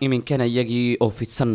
iminkana iyagii oo fidsan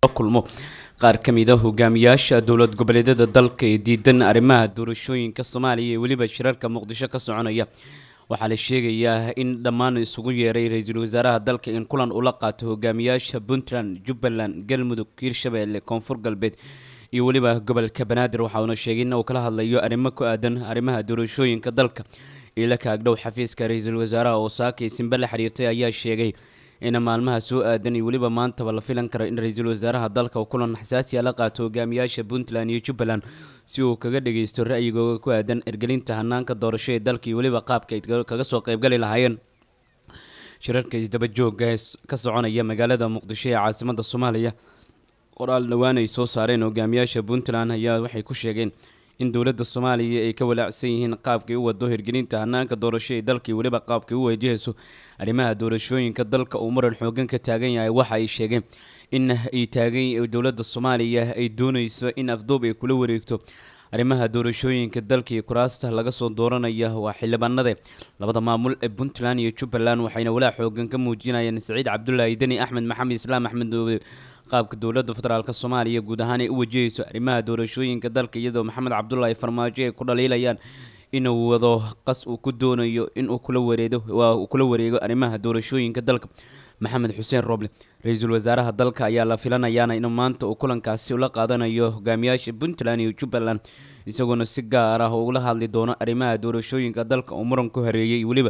la kulmo qaar ka mid a hogaamiyaasha dowlad goboleedyada dalka ee diidan arrimaha doorashooyinka soomaaliya ee weliba shirarka muqdisho ka soconaya waxaa la sheegayaa in dhammaan isugu yeeray ra-iisul wasaaraha dalka in kulan ula qaato hogaamiyaasha puntland jubbaland galmudug hiirshabeelle koonfur galbeed iyo weliba gobolka banaadir waxa uuna sheegay in uu kala hadlayo arrimo ku aadan arrimaha doorashooyinka dalka ila kaagdhow xafiiska ra-iisul wasaaraha oo saakay simbe la xiriirtay ayaa sheegay in maalmaha soo aadan iyo weliba maantaba la filan karo in ra-iisul wasaaraha dalka uu kulan xasaasiya la qaato hogaamiyaasha puntland iyo jubbaland si uu kaga dhageysto ra'yigooda ku aadan ergelinta hanaanka doorasho ee dalka iyo weliba qaabka ay kaga soo qeybgali lahaayeen shirarka isdaba joogga ee ka soconaya magaalada muqdisho ee caasimada soomaaliya qoraal dhowaan ay soo saareen hogaamiyaasha puntland ayaa waxay ku sheegeen in dowladda soomaaliya ay ka walaacsan yihiin qaabkay u wado hirgelinta hanaanka doorasho ee dalka iyo weliba qaabkay u wajahayso arrimaha doorashooyinka dalka uu muran xoogan ka taagan yahay waxa ay sheegeen in ay taagan dowladda soomaaliya ay dooneyso in afduub ay kula wareegto arrimaha doorashooyinka dalka iyo kuraasta laga soo dooranaya waa xildhibaanade labada maamul ee puntland iyo jubbaland waxayna walaac xoogan ka muujinayeen saciid cabdulaahi deni axmed maxamed islaam axmed qaabka dowladda federaalk soomaaliya guud ahaan ay u wajahayso arrimaha doorashooyinka dalka iyadoo maxamed cabdulaahi farmaajo ay ku dhaliilayaan inuu wado qas uu ku doonayo inuu kula wareedo waa uu kula wareego arrimaha doorashooyinka dalka maxamed xuseen roble ra-iisul wasaaraha dalka ayaa la filanayaana inuu maanta uu kulankaasi ula qaadanayo hogaamiyaasha puntland iyo jubbaland isagoona si gaar ah ugula hadli doono arrimaha doorashooyinka dalka uu muran ku hareeyay weliba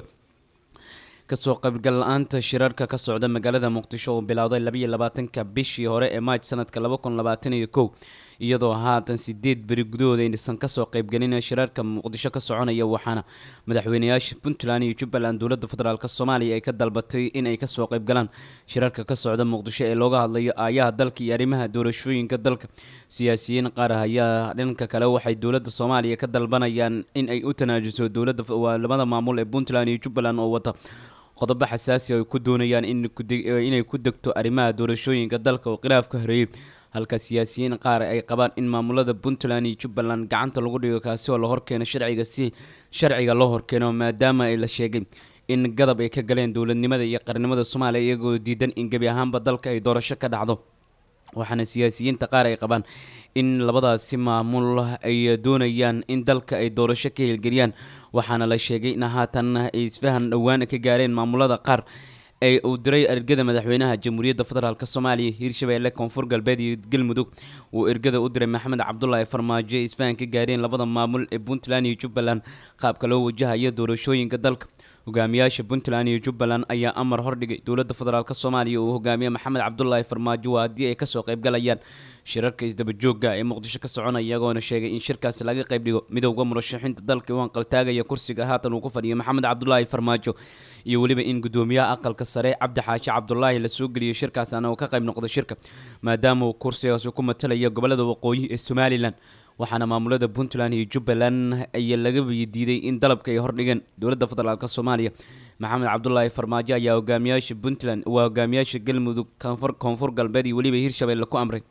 kasoo qaybgal la-aanta shirarka ka socda magaalada muqdisho oo bilowday labayo labaatanka bishii hore ee maaj sanadka laba kun labaatan iyo kow iyadoo haatan sideed beri gudahooda aysan kasoo qaybgelin shirarka muqdisho ka soconaya waxaana madaxweyneyaasha puntland iyo jubbaland dowladda federaalk soomaaliya ay ka dalbatay in ay kasoo qaybgalaan shirarka ka socda muqdisho ee looga hadlayo aayaha dalka iyo arrimaha doorashooyinka dalka siyaasiyiin qaar ah ayaa dhanka kale waxay dowladda soomaaliya ka dalbanayaan in ay u tanaajuso dowladda labada maamul ee puntland iyo jubbaland oo wata qodobo xasaasi ay ku doonayaan inay ku degto arrimaha doorashooyinka dalka oo khilaafka horeeyey halka siyaasiyiin qaar ay qabaan in maamulada puntland iyo jubbaland gacanta lagu dhigo kaasi oo la horkeeno sharciga si sharciga loo horkeeno maadaama la sheegay in gadab ay ka galeen dowladnimada iyo qarnimada soomaaliya iyagoo diidan in gebi ahaanba dalka ay doorasho ka dhacdo waxaana siyaasiyiinta qaar ay qabaan in labadaasi maamul ay doonayaan in dalka ay doorasho ka hirgeliyaan waxaana la sheegay in haatan ay isfahan dhowaan ka gaareen maamulada qaar ee uu diray ergada madaxweynaha jamhuuriyadda federaalk soomaaliya hiirshabeelle koonfur galbeed iyo galmudug uu ergada u diray maxamed cabdulaahi farmaajo ay isfahan ka gaareen labada maamul ee puntland iyo jubbaland qaabka loo wajahayo doorashooyinka dalka hogaamiyaasha puntland iyo jubbaland ayaa amar hordhigay dowladda federaalk soomaaliya uu hogaamiye maxamed cabdulaahi farmaajo waa haddii ay kasoo qaybgalayaan shirarka isdabajooga ee muqdisho ka soconaya iyagoona sheegay in shirkaasi laga qayb dhigo midowda murashaxiinta dalka u anqaltaagaya kursiga haatan uu ku fadhiyo maxamed cabdulaahi farmaajo iyo weliba in gudoomiyaha aqalka sare cabdi xaashi cabdulaahi lasoo geliyo shirkaasana uu ka qayb noqdo shirka maadaama uu kursigaasi ku matalaya gobolada waqooyi ee somalilan waxaana maamulada puntland iyo jubbaland ayaa laga diiday in dalabka ay hordhigeen dowladda federaalk soomaaliya maxamed cabdulaahi farmaajo ayaa hogaamiyaasha puntland waa hogaamiyaasha galmudug koonfur galbeed iyo weliba hiirshabeelle ku amray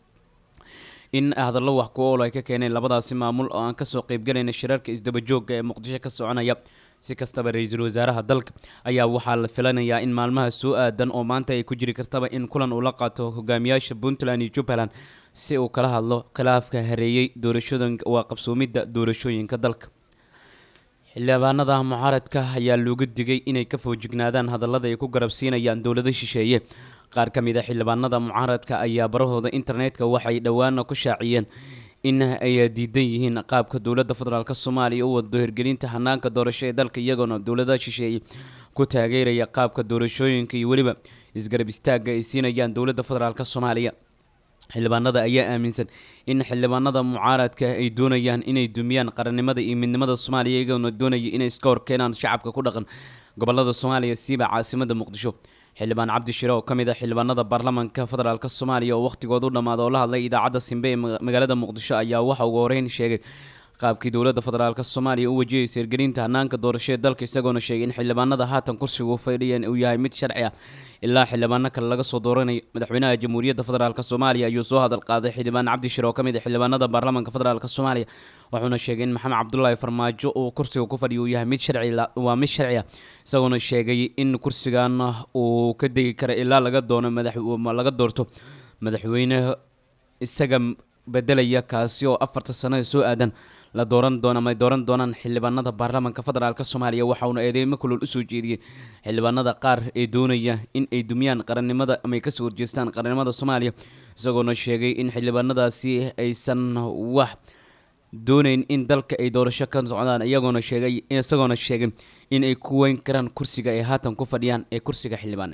in hadallo wax ku ool ay ka keeneen labadaasi maamul oo aan kasoo qeybgalayna shirarka isdabajooga ee muqdisho ka soconaya si kastaba ra-iisul wasaaraha dalka ayaa waxaa la filanayaa in maalmaha soo aadan oo maanta ay ku jiri kartaba in kulan uu la qaato hogaamiyaasha puntland iyo jubbaland si uu kala hadlo khilaafka hareeyey doorashooyinka waa qabsoomidda doorashooyinka dalka xildhibaanada mucaaradka ayaa looga digay inay ka foojignaadaan hadallada ay ku garabsiinayaan dowlado shisheeye qaar ka mid a xildhibaanada mucaaradka ayaa barahooda internetka waxay dhowaana ku shaaciyeen in ay diidan yihiin qaabka dowladda federaalk soomaaliya u wado hirgelinta hanaanka doorasho ee dalka iyagoona dowladaha shisheeye ku taageeraya qaabka doorashooyinka iyo weliba isgarab istaagga ay siinayaan dowladda federaalk soomaaliya xildhibaanada ayaa aaminsan in xildhibaanada mucaaradka ay doonayaan inay dumiyaan qarannimada iyo midnimada soomaaliya iyagoona doonaya inay iska horkeenaan shacabka ku dhaqan gobolada soomaaliya siiba caasimada muqdisho xildhibaan cabdi shire oo ka mid ah xildhibaanada baarlamaanka federaalk soomaaliya oo wakhtigooda u dhammaada oo la hadlay idaacadda simbe ee magaalada muqdisho ayaa waxa ugu horeyn sheegay qaabkii dowladda federaalk soomaaliya u wajahaysa hirgelinta hanaanka doorasho ee dalka isagoona sheegay in xildhibaanada haatan kursigu fadhiyan uu yahay mid sharci ah ilaa xildhibaano kale laga soo dooranayo madaxweynaha jamhuuriyadda federaalk soomaaliya ayuu soo hadal qaaday xildhibaan cabdi shire oo ka mid ah xildhibaanada baarlamaanka federaalk soomaaliya wuxuuna sheegay in maxamed cabdulaahi farmaajo uu kursiga ku fadhiyo uu yahay mid sharci waa mid sharci ah isagoona sheegay in kursigan uu ka degi kara ilaa laga doono madax laga doorto madaxweyne isaga bedelaya kaasi oo afarta sano ee soo aadan la dooran doona ama ay dooran doonaan xildhibaanada baarlamaanka federaalk soomaaliya waxa uuna eedeymo kulol usoo jeediyey xildhibaanada qaar ee doonaya in ay dumiyaan qarannimada ama ay kasoo horjeestaan qarannimada soomaaliya isagoona sheegay in xildhibaanadaasi aysan wax dooneyn in dalka ay doorasho ka socdaan iyagoona sheegay isagoona sheegay in ay ku weyn karaan kursiga ay haatan ku fadhiyaan ee kursiga xildhibaan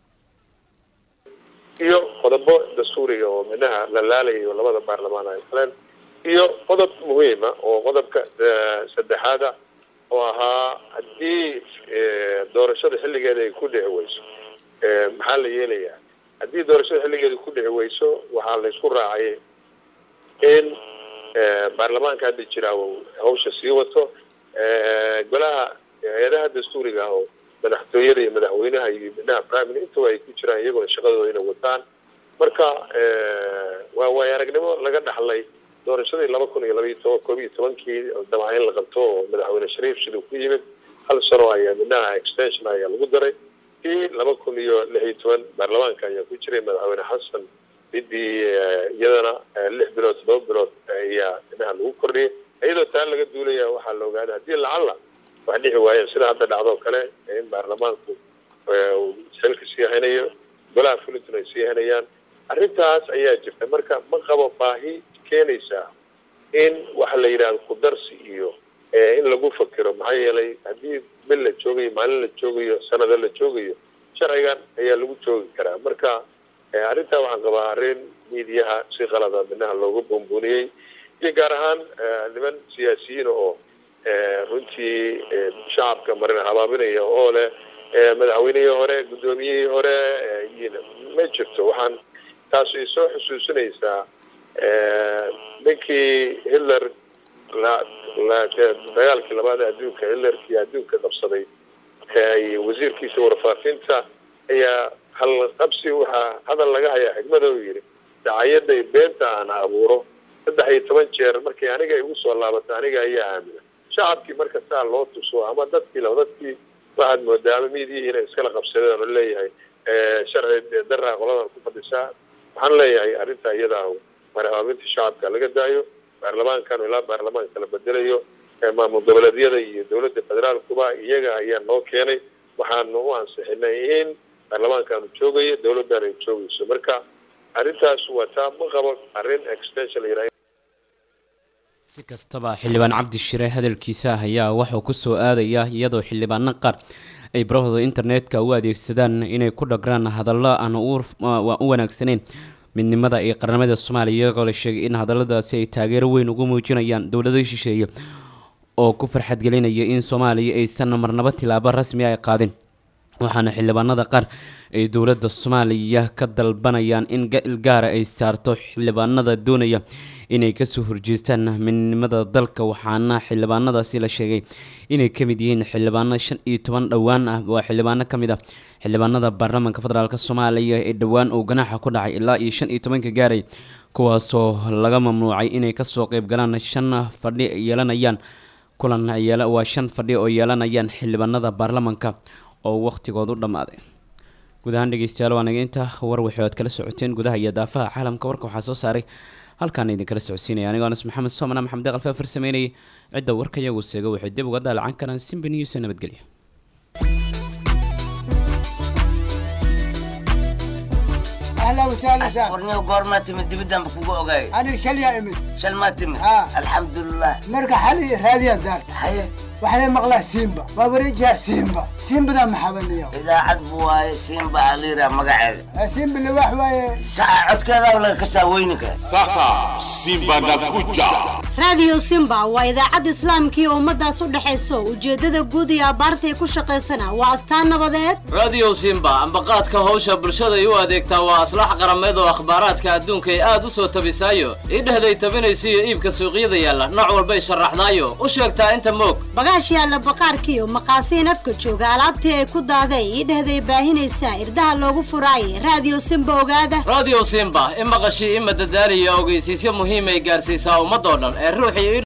iyo qodobo dastuuriga oo midnaha la laalayo labada baarlamaan ay galeen iyo qodob muhiima oo qodobka saddexaada oo ahaa haddii doorashada xilligeeda ay ku dhici weyso maxaa la yeelayaa haddii doorashada xilligeeda ku dhici weyso waxaa la isku raacay in baarlamaanka hadda jira hawsha sii wato golaha hay-adaha dastuuriga oo madaxtooyada iyo madaxweynaha iyo midnaha primary intaba ay ku jiraan iyaguna shaqadooda inay wataan marka waa waay aragnimo laga dhaxlay doorashadii laba kun iyo labaiyo toban koob iyo tobankii dabca in la qabto oo madaxweyne shariif siduu ku yimid hal sano ayaa midnaha extension ayaa lagu daray kii laba kun iyo lix iyo toban baarlamaanka ayaa ku jiray madaxweyne xasan midii iyadana lix bilood todoba bilood ayaa midnaha lagu kordhiyay iyadoo taa laga duulaya waxaa la ogaaday haddii lacalla wax dhici waayeen sida hadda dhacdoo kale in baarlamaanku xilka sii haynayo golaha fulintun ay sii haynayaan arrintaas ayaa jirta marka ma qabo baahi keenaysaa in waxa la yidhahdo kudarsi iyo in lagu fakiro maxaa yeelay haddii bil la joogayo maalin la joogayo sanado la joogayo sharcigan ayaa lagu joogi karaa marka arrintaa waxaan qabaa arrin miidiyaha si qalada midnaha looga buunbuuniyey iyo gaar ahaan niman siyaasiyiin oo runtii shacabka marin habaabinaya oo leh madaxweynihii hore guddoomiyihii hore ma jirto waxaan taas ay soo xusuusinaysaa ninkii hitler dagaalkii labaad ee adduunka hitlerkii adduunka qabsaday wasiirkiisa warfaafinta ayaa halqabsi waxaa hadal laga hayaa xigmada u yidhi dacayaday beenta aan abuuro saddex iyo toban jeer markay aniga igu soo laabato aniga ayaa aamina shacabkii marka saa loo tuso ama dadkii la dadkii waxaad moodaa ama miidiyihii inay iskala qabsadeen oo leeyahay sharci daraa qoladan ku fadhisaa waxaan leeyahay arrintaa iyadaa marhaabinta shacabka laga daayo baarlamaankan ilaa baarlamaanka la bedelayo maamul goboleedyada iyo dowladda federaalkuba iyaga ayaa noo keenay waxaanu u ansixinay in baarlamaankaanu joogayo dowladdan ay joogayso marka arrintaas waa taa ma qabo arrin extension la yidhaha si kastaba xildhibaan cabdi shire hadalkiisa ayaa wuxuu kusoo aadaya iyadoo xildhibaano qaar ay barahooda internetka u adeegsadaan inay ku dhagraan hadallo aan u wanaagsaneyn midnimada iyo qarnimada soomaaliya iyagoo la sheegay in hadalladaasi ay taageero weyn ugu muujinayaan dowlado shisheeye oo ku farxadgelinaya in soomaaliya aysan marnabo tilaabo rasmi ay qaadin waxaana xildhibaanada qaar ay dowladda soomaaliya ka dalbanayaan in ga-il gaara ay saarto xildhibaanada doonaya inay kasoo horjeestaan midnimada dalka waxaana xildhibaanadaasi la sheegay inay ka mid yihiin xildhibaano shan iyo toban dhowaan ah waa xildhibaano ka mid ah xildhibaanada baarlamaanka federaalk soomaaliya ee dhowaan uu ganaaxa ku dhacay ilaa iyo shan iyo tobanka gaaray kuwaasoo laga mamnuucay inay kasoo qeyb galaan shan fadhi yeelanayaan kulan waa shan fadhi oo yeelanayaan xildhibaanada baarlamaanka oo waqhtigoodu dhammaaday guud ahaan dhegeystayaal waa naga inta war wixii oad kala socoteen gudaha iyo daafaha caalamka warka waxaa soo saaray halkaan idinkala socodsiinaya anigoo anas maxamed soomana maxamed aqalfe afar sameynayay cidda warka iyagu seega waxay dib uga daalacan karaan simba news nabadgelyo اهلا وسهلا سهلا qorniyo goormaa timid dibiddanba kugu ogaay انا شليا امد shal maa timid Ah. alxamdulilah مرقى حالي راديا دار haye وحنا مقلا سيمبا ووريجها سيمبا سيمبا ذا محبن اليوم idaacad buu waaye siinba aliira magaceeda سيمبا اللي واحد واي saca codkeedaa laga kasaa weyninka Sasa Simba nakuja. raadiyo simba waa idaacad islaamkii ummadaas u dhexayso ujeeddada guud iyo abbaartay ku shaqaysana waa astaan nabadeed radio simba ambaqaadka howsha bulshaday u adeegtaa waa aslax qarameed oo akhbaaraadka adduunka ay aad u soo tabisaayo idhehday tabinaysiyo iibka suuqyada yaalla nooc walbay sharaxdaayo u sheegtaa inta moog bagaash yaalla baqaarkiiyo maqaasiin afka jooga alaabtii ay ku daaday idhehday baahinaysaa irdaha loogu furaayay raadiyo simba ogaada radio simba i maqashii i madadaaliya ogeysiisyo muhiimay gaarsiisaa ummadoo dhan ee ruuxii